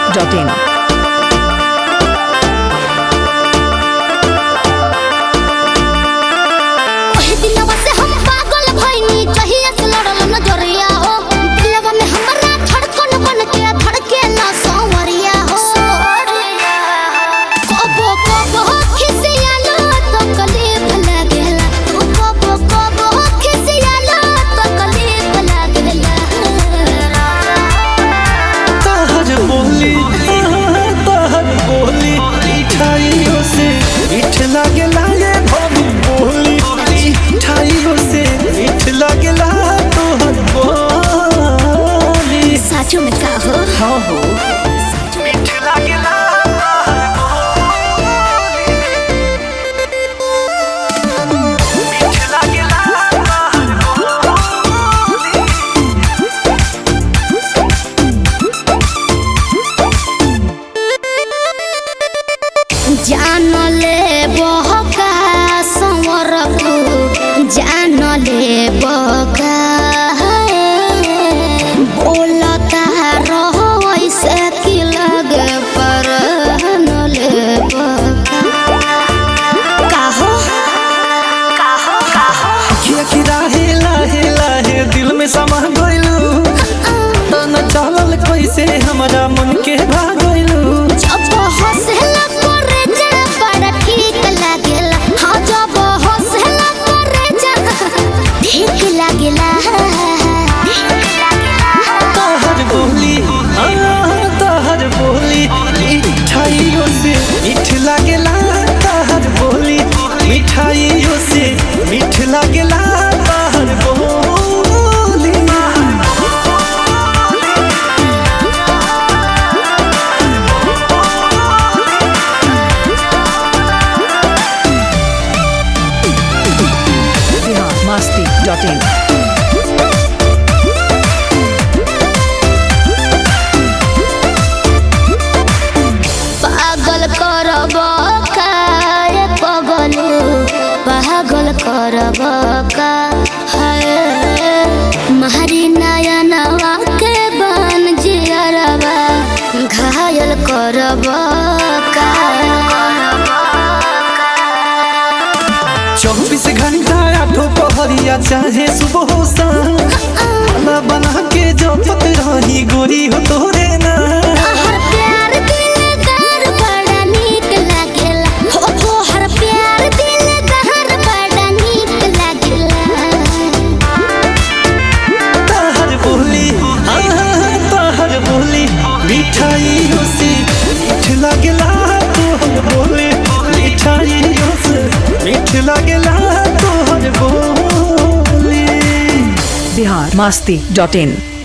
dot in ओही दिलवा से हम पागल भइनी जहिया से लड़ल नजरिया हो दिलवा में हमरा धड़कन बन के धड़के ना संवरिया हो कबो कबो खिसियालो तो कलीफ लागेला कबो कबो खिसियालो तो कलीफ लागेला तहर बोली तहर बोली मिठाइयों से मीठ लागेला ये भरी बोली मिठाइयों से मीठ लागेला तोहर बोली साचो में का हो हाँ हो मीठ लागेला मीठ लागेला जान ले बहका संवर जान ले बका बोलता रहो ऐसे की लगे पर न ले बका काहो काहो काहो किया कि राहे लाहे लाहे दिल में समा गइलू तना चलल कैसे हमरा मन के भागइलू जब हंसला करे जा बड़ा ठीक लागेला हाँ जब हंसला करे जा ठीक लागेला तहर बोली हाँ, तहर बोली मिठाइयों से मीठ लागेला तहर बोली मिठाइयों से मीठ लागेला तहर बोली बिहार मस्ती डॉट इन पागल करब काय पगल पागल करब का है मारी नयनवा के बन जियरवा घायल करब का चौबीस घंटा आठो पहरिया चाहे सुबह हो शाम खाना बना के जपत रही गोरी हो तोरे ना हर प्यार दिलदार बड़ा नीक लागेला हो तोहर प्यार दिलदार बड़ा नीक लागेला तहर बोली हाँ, तहर बोली मिठाइयों से मीठ लागेला तोहर बोली मिठाइयों से मीठ लागेला तोहर बोली बिहार मस्ती डॉट इन